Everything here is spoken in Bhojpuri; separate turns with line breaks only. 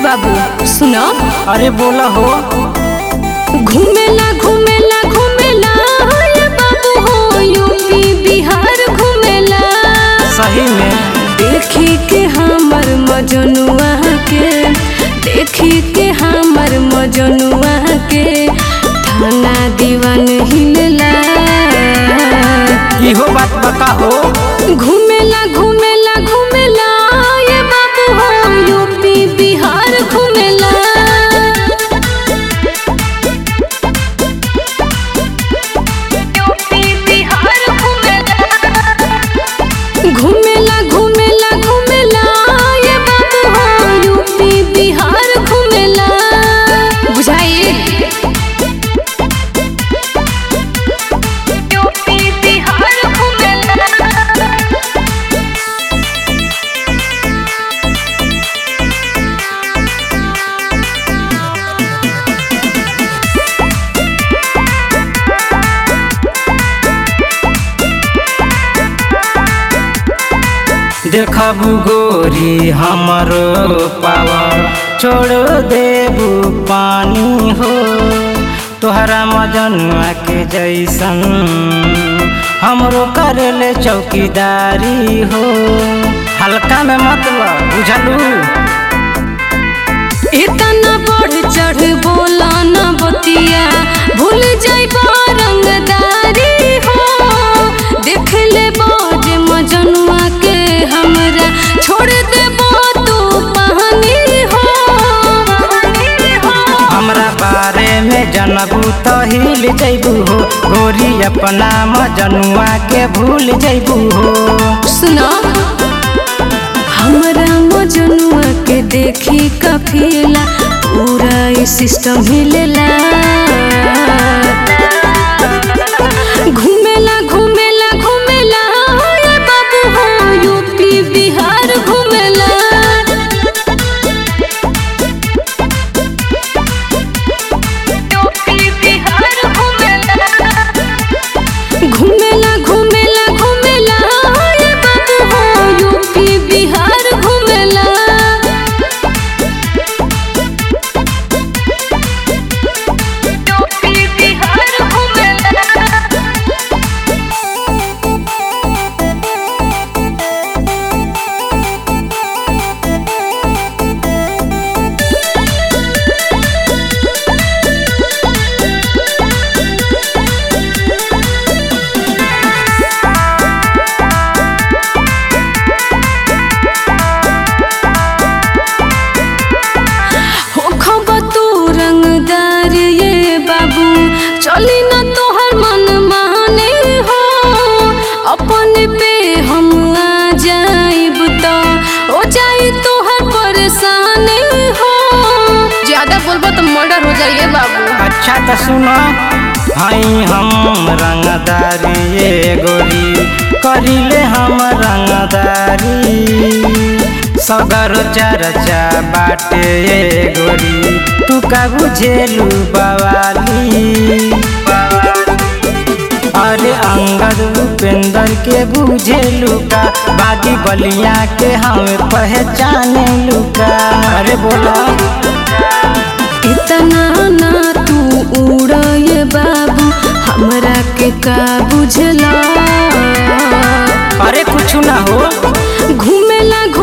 बाबू सुनो
अरे बोला हो
घूमेला घूमेला घूमेला ये बाबू हो यूपी बिहार घूमेला
सही में
देखी के हमर मजनुआ के देखी के हमर मजनुआ के थाना दीवान हिलला
इहो बात बता हो
घूमेला घूमेला घूमेला ये बाबू हो यूपी बिहार घूमेला यूपी बिहार घूमेला घूमेला घूमेला घूमेला ये बाबू हो यूपी बिहार घूमेला बुझाइए यूपी बिहार घूमेला
देखबू गोरी हमरो पावर छोड़ देबू पानी हो तोहरा मजनुआ के जैसन हमरो करेले चौकीदारी हो हल्का में मतलब बुझलू
इतना बढ़ चढ़ बोला न बतिया भूल जाइबा रंगदारी हो देख ले बाज मजनुआ के हमरा छोड़ देबो तू पानी हो
हमरा बारे में जनबू तो हिल जैबू हो गोरी अपना मजनुआ के भूल जैबू हो
सुनो हमरा मजनुआ के देखी कफिला पूरा ई सिस्टम हिलेला घूमेला घूमेला घूमेला ये बाबू हो यूपी बिहार घूमेला यूपी बिहार घूमेला घूमेला घूमेला घूमेला ये बाबू हो यूपी बिहार घूमेला यूपी बिहार घूमेला हो खबा तू रंगदार ये बाबू चली न तोहर मन माने हो अपन पे हम आ जाइब तो हो जाई तोहर परेशानी हो ज्यादा बोलबो तो मर्डर हो जाइए बाबू
अच्छा तो सुनो हई हम रंगदारी ये गोरी करिले हम रंगदारी सगर चर्चा बाटे ये गोरी तू का बुझेलू बवाली अरे अंगद उपेंद्र के बुझेलू का बागी बलिया के हम पहचाने लुका अरे बोला
इतना ना तू उड़ ये बाबू हमरा के का बुझला
अरे कुछ ना हो
घूमेला